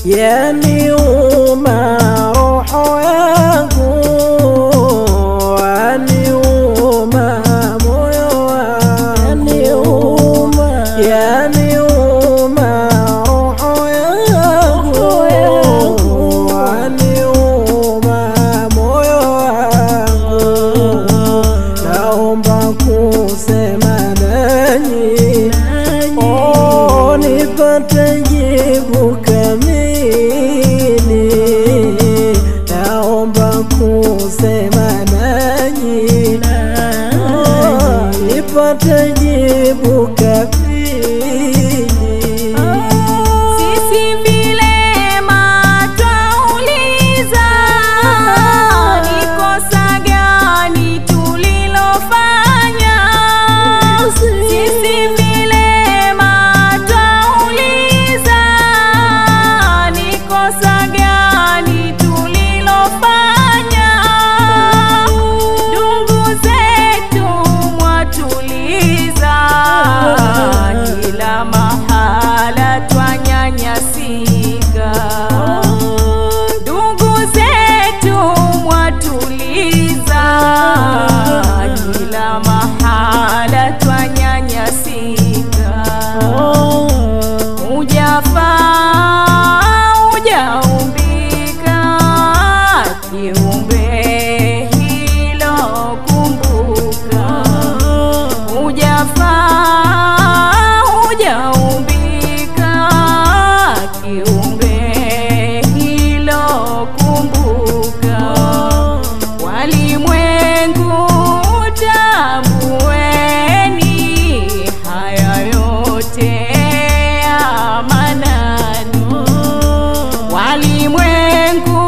yaniuma roho yangu, yaniuma moyo wangu, yaniuma roho yangu, yaniuma moyo wangu, naomba kusema nanyi Oh, nipate jibu kamili, naomba kusema nanyi, Oh, nipate jibu kamili. Sisi vilema twauliza, ni kosa gani tulilofanya? Sisi vilema twauliza, ni kosa gani tulilofanya? Ndugu zetu mwatuliza, kila mahala twanyanyasika. Ndugu zetu mwatuliza, kila mahala twanyanyasika. Hujafaa, hujaumbika, kiumbe hilo kumbuka. Hujafaa, hujaumbika, kiumbe hilo kumbuka. Walimwengu tambueni, haya yote ya manani. Walimwengu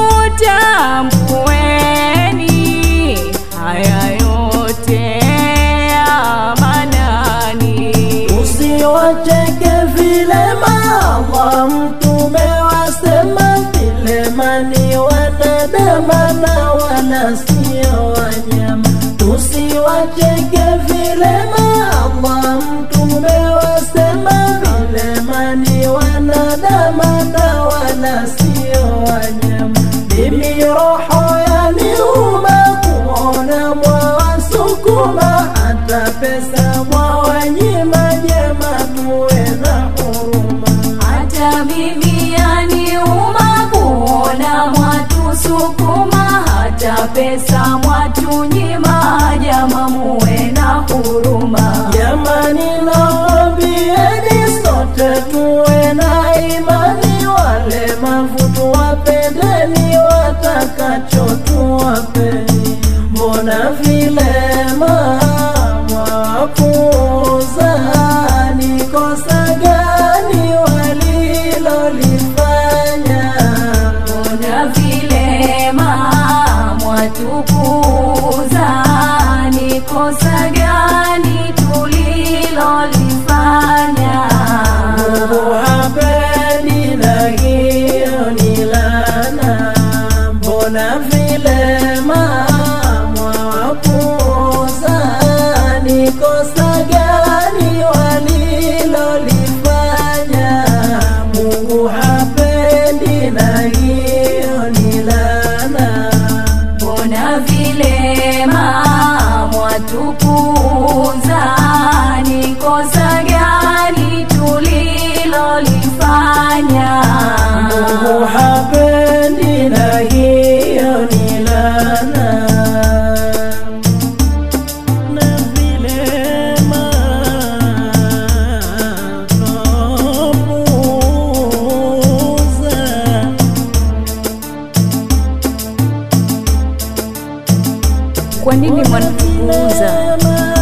tambueni, haya yote ya manani. Usiwacheke vilema, Allah mtume wasema vilema ni wanadamu na wala sio wanyama. Tusiwacheke vilema, Allah mtume wasema vilema ni wanadamu na wala sio wanyama. Mimi roho yaniuma kuona mwawasukuma hata pesa mwawanyima, jema tuwe na huruma. Hata mimi yaniuma kuona mwatusukuma, hata pesa mwatunyima, jama muwe na huruma. Jamani, nawaambieni sote tuwe na imani, walemavu tuwapendeni, watakacho tuwapeni. Mbona vilema mwapuuza? Ni kosa gani walilolifanya? Mbona vilema mwatukuza, ni kosa gani tulilolifanya? Mungu hapendi na hiyo ni laana. Mbona vilema mwapuuza? Ni kosa gani walilolifanya? Mungu hapendi na hiyo ni laana. Mbona vilema mwatukuza, ni kosa gani tulilolifanya? Mungu hapendi na hiyo ni laana. Na vilema twapuuza. Kwa nini mwanatupuuza?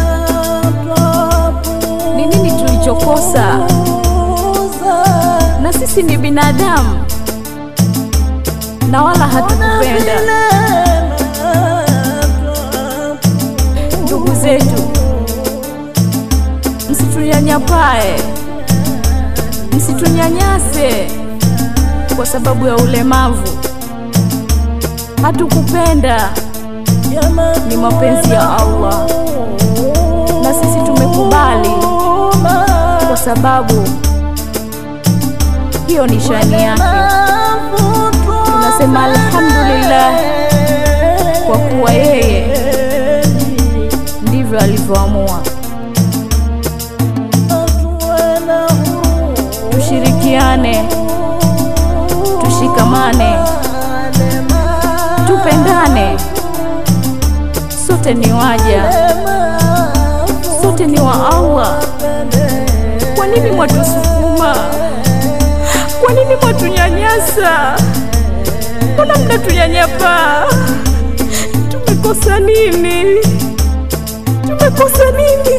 Ni nini tulichokosa? Na sisi ni binadamu na wala hatukupenda. Ndugu zetu, msitunyanyapae, msitunyanyase kwa sababu ya ulemavu. Hatukupenda, ni mapenzi ya Allah na sisi tumekubali kwa sababu hiyo ni shani yake. Tunasema alhamdulillah kwa kuwa yeye ndivyo alivyoamua. Tushirikiane, tushikamane, tupendane, sote ni waja, sote ni wa Allah. Kwa nini mwatusukuma? Kwa nini mwatunyanyasa? Mbona mnatunyanyapaa? Tumekosa nini? Tumekosa nini?